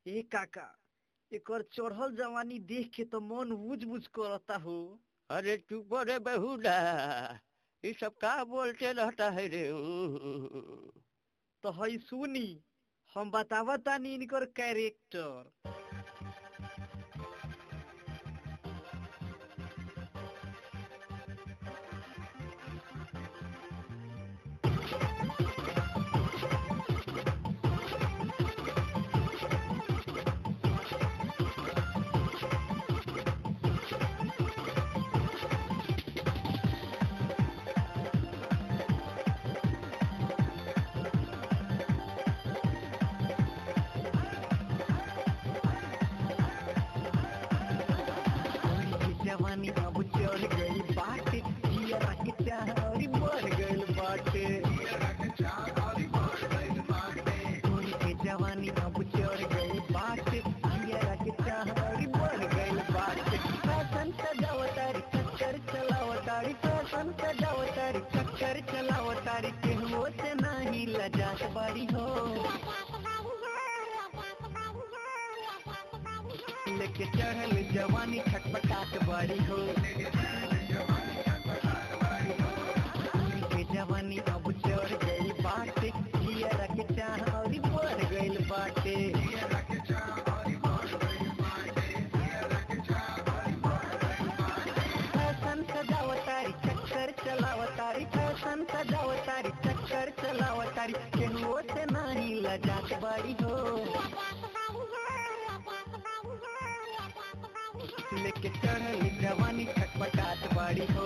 ए काका एकर चढ़ल जवानी देख के तो मन बुझ बुझ करता हो अरे चुप रे बहुला ये सब का बोलते रहता है रे तो हई सुनी हम बतावा तानी इनकर कैरेक्टर जवानी अब चढ़ गई बाटे जिया के चाहरी बढ़ गई बाटे गोरी के जवानी अब चढ़ गई बाटे जिया के चाहरी बढ़ गई बाटे फैशन सजावतारी चक्कर चलावतारी फैशन सजावतारी चक्कर चलावतारी केहू से नहीं लजात बारी हो लेके चढ़ल जवानी खटपटाट बारी हो पूरी के जवानी अब चढ़ गई बाटे जिया के चाह और बढ़ गई बाटे फैशन सजावतारी चक्कर चलावतारी फैशन सजावतारी चक्कर चलावतारी केहू से नहीं लजात बारी हो लेके चढ़ल जवानी खटपटाट बाड़ी हो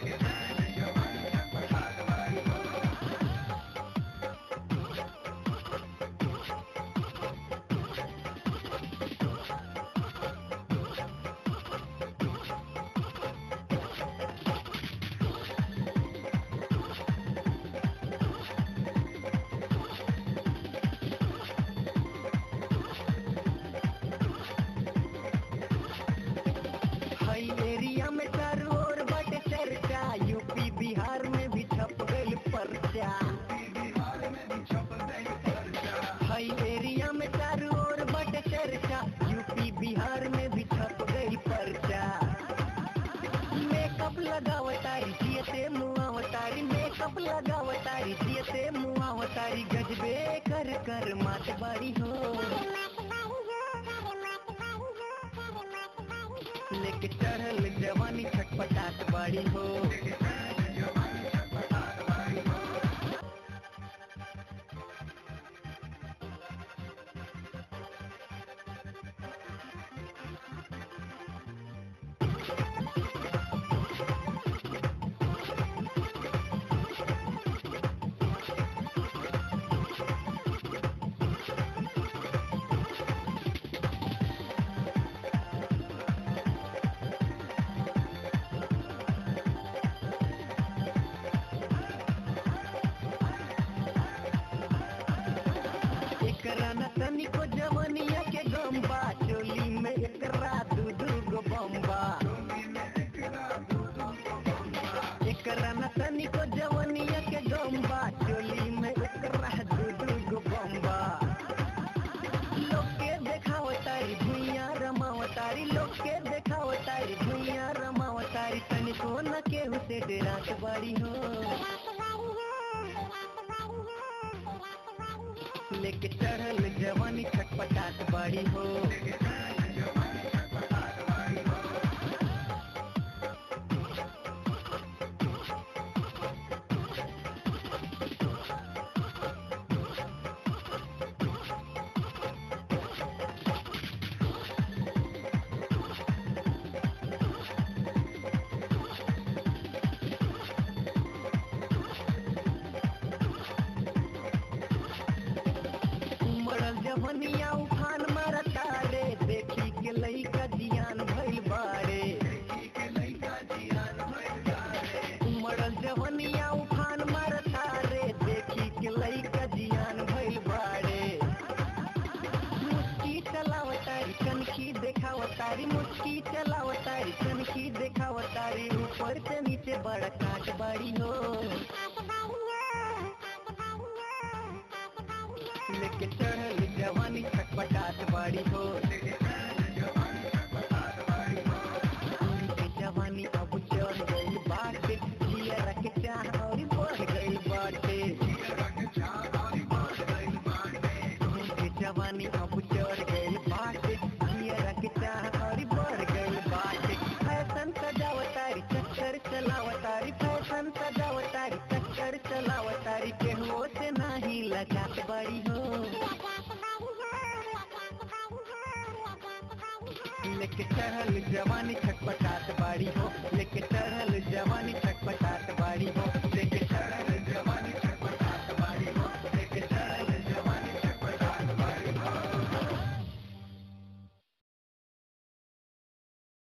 हई एरिया में चारों ओर बटे चर्चा यूपी बिहार में भी छप गई पर्चा हई एरिया में चारों ओर बटे चर्चा यूपी बिहार में भी छप गई पर्चा मेकअप लगावतारी जियते मुआवतारी मेकअप लगावतारी जियते मुआवतारी गजबे कर कर मात बारी हो लेके चढ़ल जवानी छटपटाट बाड़ी हो एकरा न तनिको जवनिया के गम्बा चोली में एकरा दू दू गो बम्बा एकरा न तनिको जवनिया के गम्बा चोली में एकरा दू दू गो बम्बा लोग के देखावतारी भुइया रमावतारी लोग के देखावतारी भुइया रमावतारी तनिको न केहू से डेरात बाड़ी हो लेके चढ़ल जवानी खटपटाट बाड़ी हो उमड़ल जवनिया उफान मारता रे देखी के लइका जियान भइल बारे उमड़ल जवनिया उफान मारता रे देखी के लइका जियान भइल बारे मुस्की चलावतारी कनखी देखावतारी मुस्की चलावतारी कनखी देखावतारी ऊपर से नीचे बड़ा काट बाड़ी हो लेके चढ़ल जवानी खटपटाट बाड़ी बाड़ी हो उनके जवानी अब चढ़ गई बाटे जिया रख चाह और बढ़ गई बाटे उनके जवानी अब चढ़ गई बाटे जिया रख चाह और बढ़ गई बाटे फैशन सजावतारी चक्कर चलावतारी फैशन सजावतारी चक्कर चलावतारी केहू से नाही लगात बड़ी हो लेके चढ़ल जवानी छटपटात बाड़ी हो लेके